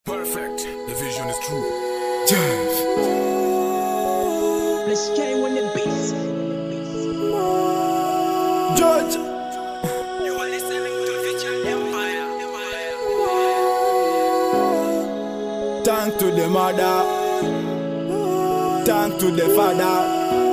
Perfect. The vision is true. Let's change when the beats. George. You are listening to Vision Empire. Thank to the mother. Thank to the father.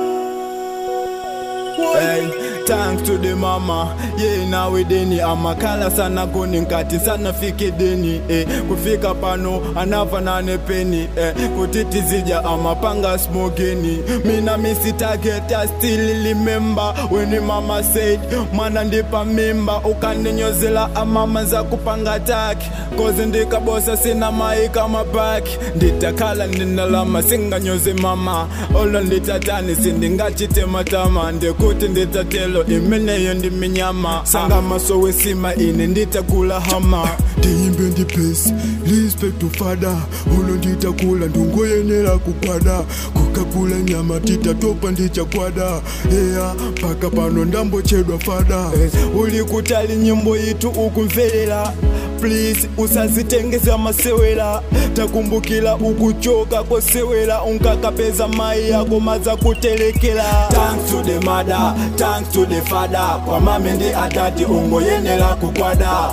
Hey, thanks to the mama ye nawe deni amakhala sana kuni nkati sana fike deni eh, kufika pano anava nane peni eh, kutiti zija amapanga smokeni mina misi target I still remember when mama said mwana ndipa mimba ukaninyozela amama za kupanga taki kozi ndikabosa sina maika mapaki nditakhala ndinalama singanyoze mama olo nditatani sindingachitematama ndikuti nditatelo imeneyo ndiminyama sangamaso wesima ine nditakula hama ndiyimbe ndipesi respect to father ulo nditakula ndungoyenera kukwada kukakula nyama titatopa ndichakwada eya paka pano ndambochedwa fada uli kutali nyimbo yitu ukumvelela please usazitengeza masewela takumbukila ukuchoka kosewela unkakapeza mai yako maza kutelekela thanks to the mother thanks to the father kwa mame ndi atati ungoyenela kukwada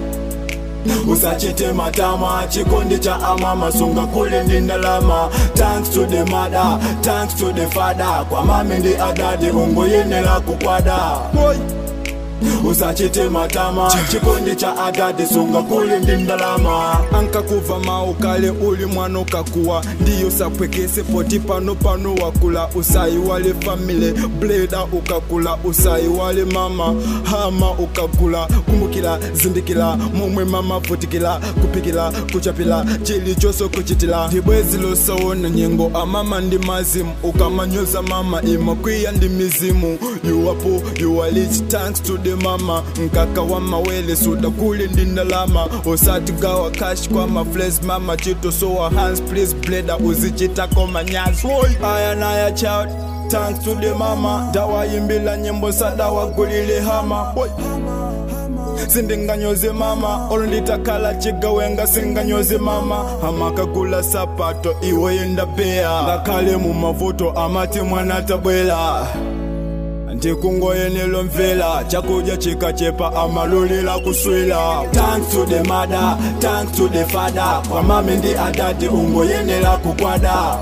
usachite matama chikondi cha amama sunga kule ndi ndalama thanks to the mother thanks to the father kwa mame ndi adadi ungoyenela kukwada Boy. usachite matama chikondi cha adadi sunga kuli ndi ndalama ankakuva mau kale uli mwana ukakuwa ndiyo sapwekese poti pano pano wakula usayi wale famile bleda ukakula usayi wale mama hama ukakula kumbukila zindikila momwe mama vutikila kupikila kuchapila chilichonse kuchitila ndibwezi losawona nyengo amama ndi mazimu ukamanyoza mama imakwiya ndi mizimu yuwapo yuwalich thanks to the mama nkaka wa mawele suda kuli ndi ndalama osatigawa cash kwa mafles mama chitosowa hands please bleda uzichitako manyazi aya naya child thanks to the mama dawayimbila nyimbo sadawagulile hama Boy. sindinganyoze mama olo nditakhala chigawenga singanyoze mama amakagula sapato iwe yendapeya ngakhale mu mavuto amati mwana tabwela ndikungoyenelo mvela chakudya chikachepa amalulila kuswila thanks to the mother thanks to the father kwa mame ndi adati ungoyenela kukwada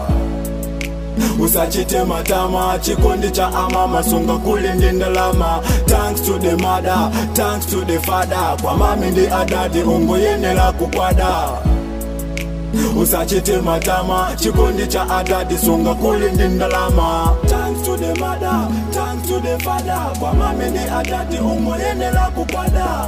usachite matama chikondi cha amama sunga kuli ndi ndalama thanks to the mother thanks to the father kwa mame ndi adati ungoyenela kukwada usachite matama chikondi cha adadi sunga kuli ndi ndalama thanks to the mother thanks to the father kwa mame ndi adadi ungoyenela kukwada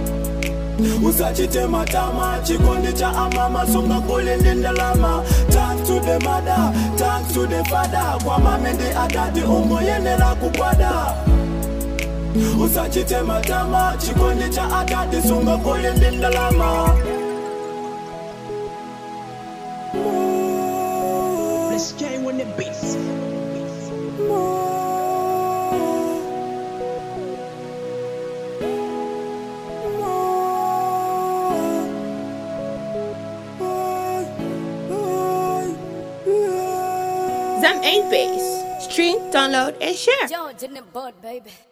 usachite matama chikondi cha amama sunga kuli ndi ndalama thanks to the mother thanks to the father kwa mame ndi adadi ungoyenela kukwada usachite matama chikondi cha adadi sunga kuli ndi ndalama Let's change when the beats. Zam 8 Base. Stream, download, and share. George in the bud, baby.